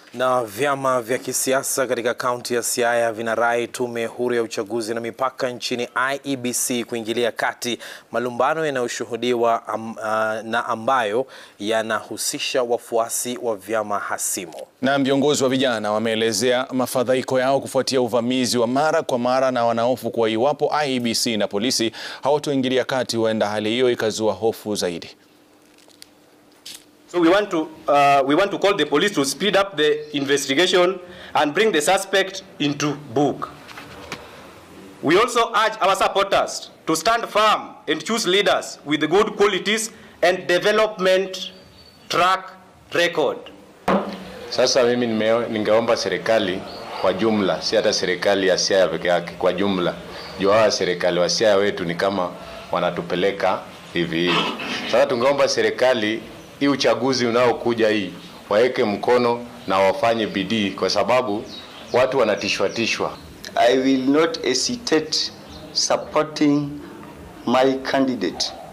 Na vyama vya kisiasa katika kaunti ya Siaya vinarai tume huru ya uchaguzi na mipaka nchini IEBC kuingilia kati malumbano yanayoshuhudiwa am, uh, na ambayo yanahusisha wafuasi wa vyama hasimu. Na viongozi wa vijana wameelezea mafadhaiko yao kufuatia uvamizi wa mara kwa mara na wanahofu kuwa iwapo IEBC na polisi hawatoingilia kati huenda hali hiyo ikazua hofu zaidi. So we want to uh, we want to call the police to speed up the investigation and bring the suspect into book. We also urge our supporters to stand firm and choose leaders with good qualities and development track record. Sasa mimi nime- ningeomba serikali kwa jumla, si hata serikali ya Siaya peke yake, kwa jumla, juu hawa serikali wa Siaya wetu ni kama wanatupeleka hivi hivi. Sasa tungeomba serikali hii uchaguzi unaokuja hii waweke mkono na wafanye bidii, kwa sababu watu wanatishwa tishwa. I will not hesitate supporting my candidate